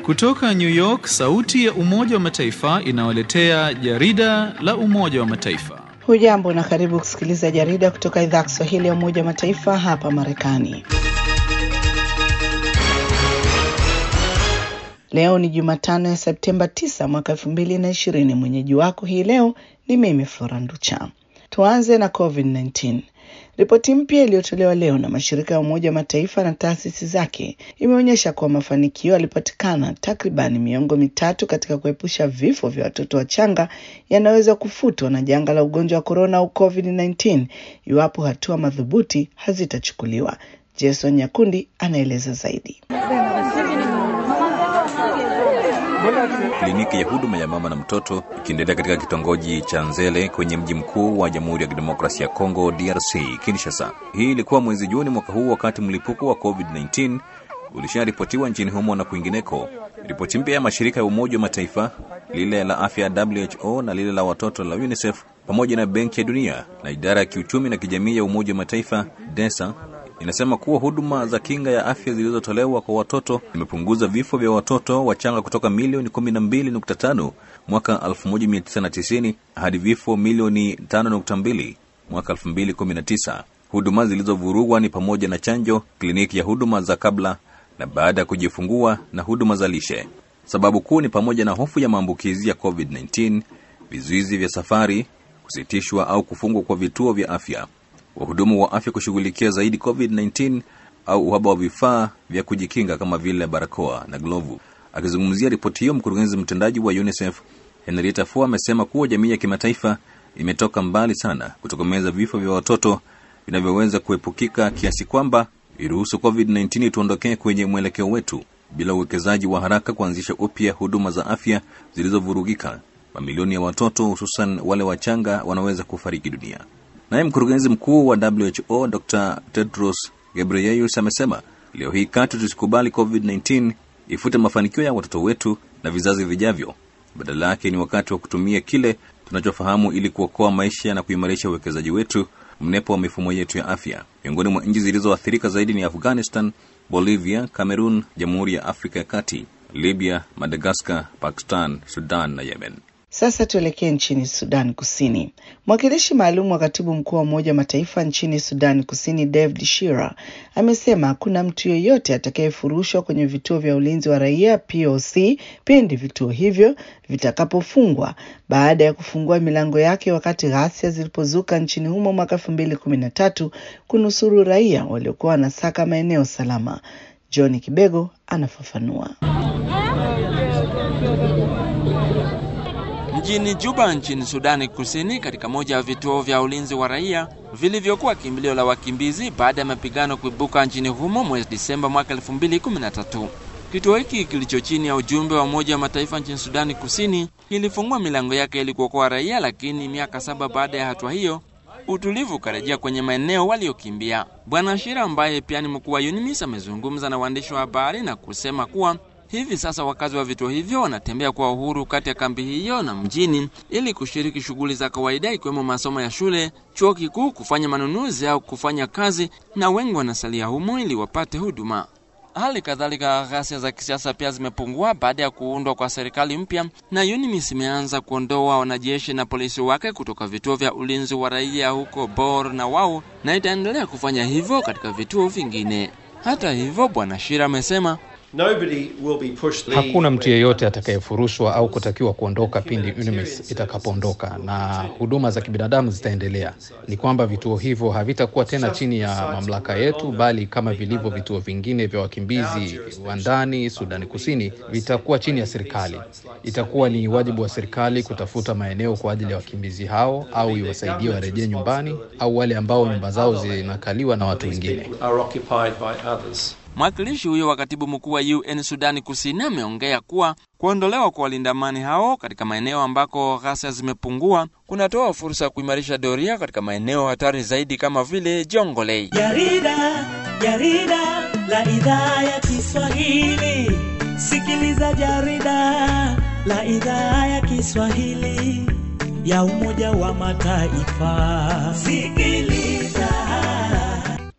Kutoka New York, sauti ya Umoja wa Mataifa inawaletea jarida la Umoja wa Mataifa. Hujambo na karibu kusikiliza jarida kutoka idhaa ya Kiswahili ya Umoja wa Mataifa hapa Marekani. Leo ni Jumatano ya Septemba 9 mwaka 2020. Mwenyeji wako hii leo ni mimi Flora Nducha. Tuanze na COVID-19. Ripoti mpya iliyotolewa leo na mashirika ya Umoja wa Mataifa na taasisi zake imeonyesha kuwa mafanikio yalipatikana takriban miongo mitatu katika kuepusha vifo vya watoto wachanga yanaweza kufutwa na janga la ugonjwa wa korona au COVID-19 iwapo hatua madhubuti hazitachukuliwa. Jason Nyakundi anaeleza zaidi. Kliniki ya huduma ya mama na mtoto ikiendelea katika kitongoji cha Nzele kwenye mji mkuu wa Jamhuri ya Kidemokrasia ya Kongo DRC, Kinshasa. Hii ilikuwa mwezi Juni mwaka huu, wakati mlipuko wa COVID-19 ulisharipotiwa nchini humo na kwingineko. Ripoti mpya ya mashirika ya Umoja wa Mataifa, lile la afya ya WHO na lile la watoto la UNICEF pamoja na Benki ya Dunia na idara ya kiuchumi na kijamii ya Umoja wa Mataifa DESA inasema kuwa huduma za kinga ya afya zilizotolewa kwa watoto zimepunguza vifo vya watoto wachanga kutoka milioni 12.5 mwaka 1990 hadi vifo milioni 5.2 mwaka 2019. Huduma zilizovurugwa ni pamoja na chanjo, kliniki ya huduma za kabla na baada ya kujifungua na huduma za lishe. Sababu kuu ni pamoja na hofu ya maambukizi ya COVID-19, vizuizi vya safari, kusitishwa au kufungwa kwa vituo vya afya wahudumu wa afya kushughulikia zaidi COVID-19 au uhaba wa vifaa vya kujikinga kama vile barakoa na glovu. Akizungumzia ripoti hiyo, mkurugenzi mtendaji wa UNICEF Henrietta Fore amesema kuwa jamii ya kimataifa imetoka mbali sana kutokomeza vifo vya watoto vinavyoweza kuepukika kiasi kwamba iruhusu COVID-19 tuondokee kwenye mwelekeo wetu bila uwekezaji wa haraka kuanzisha upya huduma za afya zilizovurugika. Mamilioni ya watoto hususan wale wachanga wanaweza kufariki dunia. Naye mkurugenzi mkuu wa WHO Dr Tedros Ghebreyesus amesema leo hii katu tusikubali COVID-19 ifute mafanikio ya watoto wetu na vizazi vijavyo. Badala yake ni wakati wa kutumia kile tunachofahamu ili kuokoa maisha na kuimarisha uwekezaji wetu mnepo wa mifumo yetu ya afya. Miongoni mwa nchi zilizoathirika zaidi ni Afghanistan, Bolivia, Cameroon, Jamhuri ya Afrika ya Kati, Libya, Madagaskar, Pakistan, Sudan na Yemen. Sasa tuelekee nchini Sudan Kusini. Mwakilishi maalum wa katibu mkuu wa Umoja wa Mataifa nchini Sudan Kusini, David Shira, amesema hakuna mtu yeyote atakayefurushwa kwenye vituo vya ulinzi wa raia POC pindi vituo hivyo vitakapofungwa baada ya kufungua milango yake wakati ghasia zilipozuka nchini humo mwaka elfu mbili kumi na tatu kunusuru raia waliokuwa wanasaka maeneo salama. John Kibego anafafanua. Mjini Juba nchini Sudani Kusini, katika moja ya vituo vya ulinzi wa raia vilivyokuwa kimbilio la wakimbizi baada ya mapigano kuibuka nchini humo mwezi Disemba mwaka 2013. Kituo hiki kilicho chini ya ujumbe wa Umoja wa Mataifa nchini Sudani Kusini kilifungua milango yake ili kuokoa raia, lakini miaka saba baada ya hatua hiyo utulivu ukarejea kwenye maeneo waliokimbia. Bwana Shira ambaye pia ni mkuu wa UNMISS amezungumza na waandishi wa habari na kusema kuwa hivi sasa wakazi wa vituo hivyo wanatembea kwa uhuru kati ya kambi hiyo na mjini ili kushiriki shughuli za kawaida ikiwemo masomo ya shule, chuo kikuu, kufanya manunuzi au kufanya kazi, na wengi wanasalia humo ili wapate huduma. Hali kadhalika ghasia za kisiasa pia zimepungua baada ya kuundwa kwa serikali mpya, na UNMISS imeanza kuondoa wanajeshi na polisi wake kutoka vituo vya ulinzi wa raia huko Bor na Wau, na itaendelea kufanya hivyo katika vituo vingine. Hata hivyo, Bwana Shira amesema Hakuna mtu yeyote atakayefurushwa au kutakiwa kuondoka pindi UNMISS itakapoondoka, na huduma za kibinadamu zitaendelea. Ni kwamba vituo hivyo havitakuwa tena chini ya mamlaka yetu, bali kama vilivyo vituo vingine vya wakimbizi wa ndani Sudani Kusini, vitakuwa chini ya serikali. Itakuwa ni wajibu wa serikali kutafuta maeneo kwa ajili ya wakimbizi hao, au iwasaidie warejee nyumbani, au wale ambao nyumba zao zinakaliwa na watu wengine. Mwakilishi huyo wa katibu mkuu wa UN Sudani Kusini ameongea kuwa kuondolewa kwa walinda amani hao katika maeneo ambako ghasia zimepungua kunatoa fursa ya kuimarisha doria katika maeneo hatari zaidi kama vile Jongolei. Jarida, jarida la idhaa ya Kiswahili. Sikiliza jarida la idhaa ya Kiswahili ya Umoja wa Mataifa. Sikiliza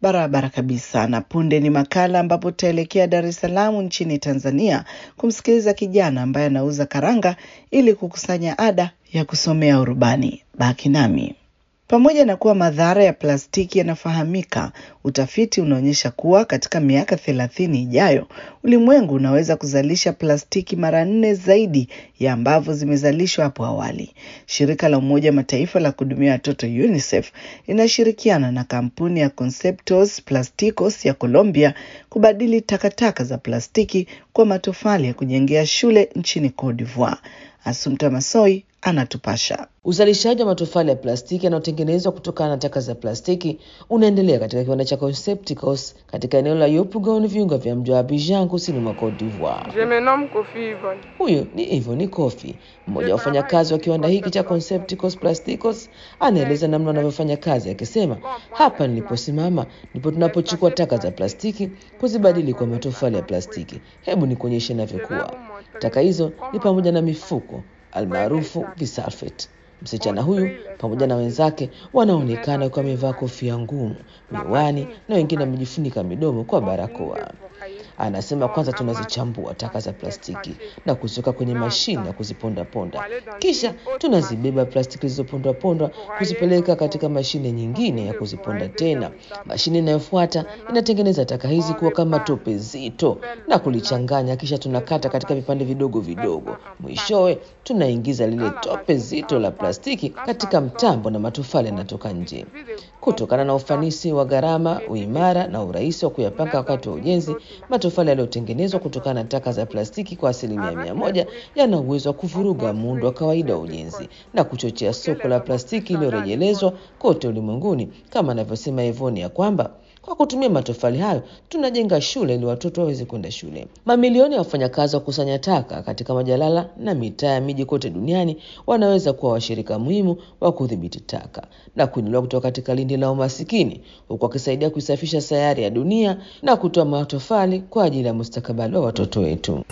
Barabara kabisa. Na punde ni makala ambapo tutaelekea Dar es Salaam nchini Tanzania kumsikiliza kijana ambaye anauza karanga ili kukusanya ada ya kusomea urubani. Baki nami. Pamoja na kuwa madhara ya plastiki yanafahamika, utafiti unaonyesha kuwa katika miaka thelathini ijayo ulimwengu unaweza kuzalisha plastiki mara nne zaidi ya ambavyo zimezalishwa hapo awali. Shirika la Umoja wa Mataifa la kuhudumia watoto UNICEF linashirikiana na kampuni ya Conceptos Plasticos ya Colombia kubadili takataka za plastiki kwa matofali ya kujengea shule nchini Cote d'Ivoire. Asumta Masoi anatupasha. Uzalishaji wa matofali ya plastiki yanayotengenezwa kutokana na taka za plastiki unaendelea katika kiwanda cha Concepticos katika eneo la Yopougon, viunga vya mji wa Abidjan, kusini mwa Cote d'Ivoire. Je me nomme Kofi Yvonne. Huyu ni Ivoni Kofi, mmoja wa wafanyakazi wa kiwanda hiki cha Concepticos Plasticos. Anaeleza namna wanavyofanya kazi akisema, hapa niliposimama ndipo tunapochukua taka za plastiki kuzibadili kwa matofali ya plastiki. Hebu nikuonyeshe inavyokuwa. Taka hizo ni pamoja na mifuko almaarufu visulfate. Msichana huyu pamoja na wenzake wanaonekana wakiwa wamevaa kofia ngumu, miwani na wengine wamejifunika midomo kwa barakoa. Anasema kwanza tunazichambua taka za plastiki na kuziweka kwenye mashine ya kuzipondaponda, kisha tunazibeba plastiki zilizopondwapondwa kuzipeleka katika mashine nyingine ya kuziponda tena. Mashine inayofuata inatengeneza taka hizi kuwa kama tope zito na kulichanganya, kisha tunakata katika vipande vidogo vidogo. Mwishowe tunaingiza lile tope zito la plastiki katika mtambo na matofali yanatoka nje. Kutokana na ufanisi wa gharama, uimara na urahisi wa kuyapanga wakati wa ujenzi, matofali yaliyotengenezwa kutokana na taka za plastiki kwa asilimia mia moja yana uwezo wa kuvuruga muundo wa kawaida wa ujenzi na kuchochea soko la plastiki iliyorejelezwa kote ulimwenguni, kama anavyosema Evoni ya kwamba kwa kutumia matofali hayo tunajenga shule ili watoto waweze kwenda shule. Mamilioni ya wafanyakazi wa kusanya taka katika majalala na mitaa ya miji kote duniani wanaweza kuwa washirika muhimu wa kudhibiti taka na kuinuliwa kutoka katika lindi la umasikini, huku wakisaidia kuisafisha sayari ya dunia na kutoa matofali kwa ajili ya mustakabali wa watoto wetu.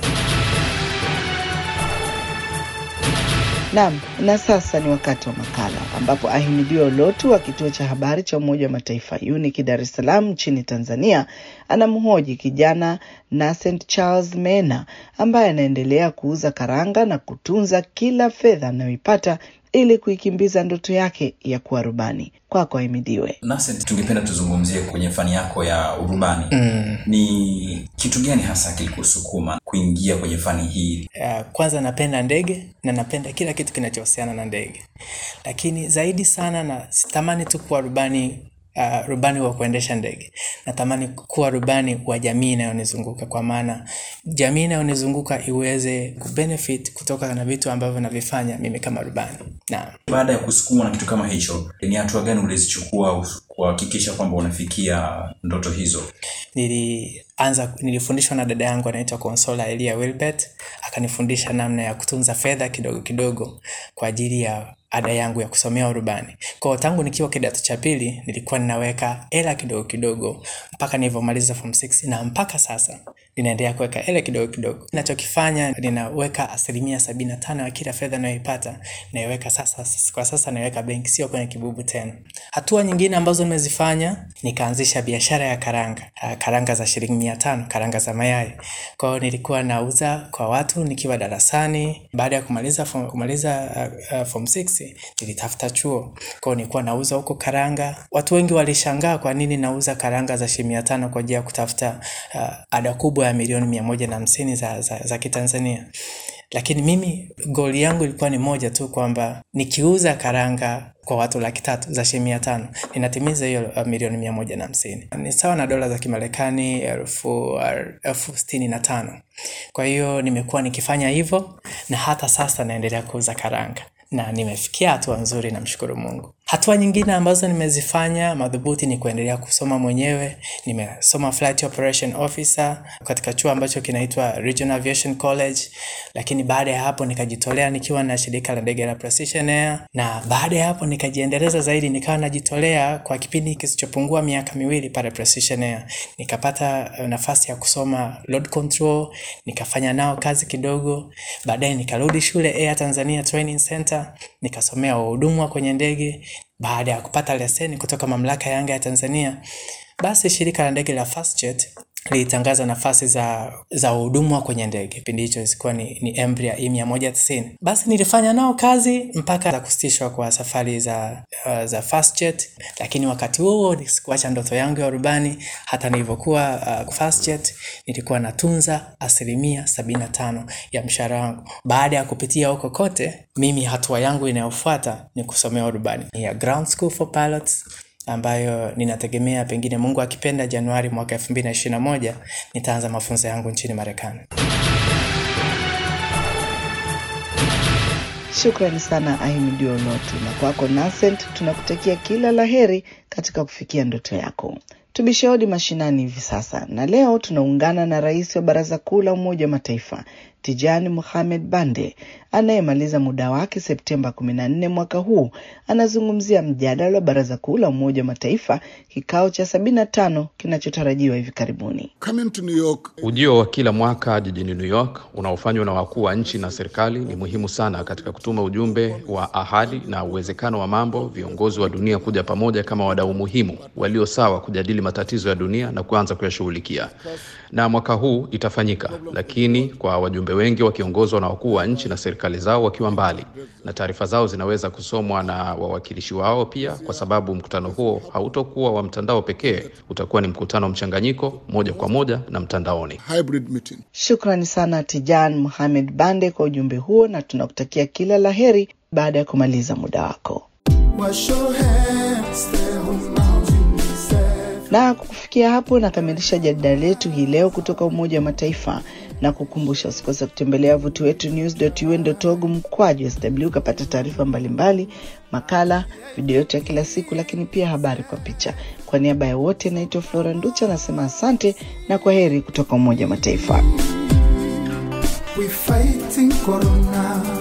Naam, na sasa ni wakati wa makala ambapo Ahimidiwa Ulotu wa kituo cha habari cha Umoja wa Mataifa UNIC Dar es Salaam nchini Tanzania anamhoji kijana Nascent Charles Mena ambaye anaendelea kuuza karanga na kutunza kila fedha anayoipata ili kuikimbiza ndoto yake ya kuwa rubani. Kwako Ahimidiwe. Nasent, tungependa tuzungumzie kwenye fani yako ya urubani Mm. ni kitu gani hasa kilikusukuma kuingia kwenye fani hii Uh, kwanza napenda ndege na napenda kila kitu kinachohusiana na ndege, lakini zaidi sana na sitamani tu kuwa rubani uh, rubani wa kuendesha ndege. Natamani kuwa rubani wa jamii inayonizunguka, kwa maana jamii inayonizunguka iweze kubenefit kutoka na vitu ambavyo navifanya mimi kama rubani. Naam. baada ya kusukumwa na kitu kama hicho ni hatua gani ulizichukua kuhakikisha kwamba unafikia ndoto hizo nilianza nilifundishwa na dada yangu anaitwa Consola Elia Wilbert akanifundisha namna ya kutunza fedha kidogo kidogo kwa ajili ya ada yangu ya kusomea urubani. Kwa hiyo tangu nikiwa kidato cha pili nilikuwa ninaweka hela kidogo kidogo mpaka nilivyomaliza form 6 na mpaka sasa ninaendelea kuweka hela kidogo kidogo. Ninachokifanya ninaweka asilimia sabini na tano ya kila fedha ninayoipata naiweka sasa, kwa sasa naiweka benki, sio kwenye kibubu tena. Hatua nyingine ambazo nimezifanya nikaanzisha biashara ya karanga, Ah, karanga za shilingi mia tano, karanga za mayai. Kwa hiyo nilikuwa nauza kwa watu nikiwa darasani. Baada ya kumaliza form, kumaliza uh, uh, form 6 nilitafuta chuo, kwa hiyo nilikuwa nauza huko karanga. Watu wengi walishangaa kwa nini nauza karanga za shilingi mia tano kwa ajili ya kutafuta uh, ada kubwa ya milioni mia moja na hamsini za, za, za Kitanzania lakini mimi goli yangu ilikuwa ni moja tu kwamba nikiuza karanga kwa watu laki tatu za shilingi mia tano ninatimiza hiyo uh, milioni mia moja na hamsini ni sawa na dola za kimarekani elfu elfu sitini na tano kwa hiyo nimekuwa nikifanya hivyo na hata sasa naendelea kuuza karanga na nimefikia hatua nzuri namshukuru mungu hatua nyingine ambazo nimezifanya madhubuti ni kuendelea kusoma mwenyewe nimesoma flight operation officer katika chuo ambacho kinaitwa regional aviation college lakini baada ya hapo nikajitolea nikiwa na shirika la ndege la precision air na baada ya hapo nikajiendeleza zaidi nikawa najitolea kwa kipindi kisichopungua miaka miwili pale precision air nikapata eh, nafasi ya kusoma load control nikafanya nao kazi kidogo baadaye nikarudi shule air tanzania training center nikasomea wahudumu wa kwenye ndege baada ya kupata leseni kutoka mamlaka ya anga ya tanzania Basi shirika la ndege la Fastjet lilitangaza nafasi za za huduma kwenye ndege. Kipindi hicho zilikuwa ni, ni Embraer E190. Basi nilifanya nao kazi mpaka za kusitishwa kwa safari za uh, za Fastjet, lakini wakati huo sikuacha ndoto yangu ya urubani. Hata nilivyokuwa uh, Fastjet nilikuwa natunza asilimia sabini na tano ya mshahara wangu. Baada ya kupitia huko kote, mimi hatua yangu inayofuata ni kusomea urubani ya Ground School for Pilots ambayo ninategemea pengine Mungu akipenda Januari mwaka 2021 nitaanza mafunzo yangu nchini Marekani. Shukrani sana Ahimidi Onotu, na kwako Nasent, tunakutakia kila laheri katika kufikia ndoto yako. Tubishe hodi mashinani hivi sasa, na leo tunaungana na rais wa Baraza Kuu la Umoja wa Mataifa Tijani Mohamed Bande anayemaliza muda wake Septemba 14 mwaka huu. Anazungumzia mjadala wa Baraza Kuu la Umoja wa Mataifa kikao cha 75 kinachotarajiwa hivi karibuni. Coming to New York, Ujio wa kila mwaka jijini New York unaofanywa na wakuu wa nchi na serikali ni muhimu sana katika kutuma ujumbe wa ahadi na uwezekano wa mambo viongozi wa dunia kuja pamoja kama wadau muhimu walio sawa kujadili matatizo ya dunia na kuanza kuyashughulikia. Na mwaka huu itafanyika, lakini kwa wajumbe wengi wakiongozwa na wakuu wa nchi na serikali zao wakiwa mbali, na taarifa zao zinaweza kusomwa na wawakilishi wao pia, kwa sababu mkutano huo hautokuwa wa mtandao pekee, utakuwa ni mkutano mchanganyiko, moja kwa moja na mtandaoni. hybrid meeting. Shukrani sana Tijan Mohamed Bande kwa ujumbe huo, na tunakutakia kila laheri baada ya kumaliza muda wako. Wash your hands, stay home now, UNICEF. Na kukufikia hapo nakamilisha jarida letu hii leo kutoka Umoja wa Mataifa na kukumbusha usikose kutembelea wavuti wetu news.un.org mkwaju sw ukapata taarifa mbalimbali, makala, video yote ya kila siku, lakini pia habari kwa picha. Kwa niaba ya wote, naitwa Flora Nducha nasema asante na kwa heri kutoka Umoja wa Mataifa. We fighting corona.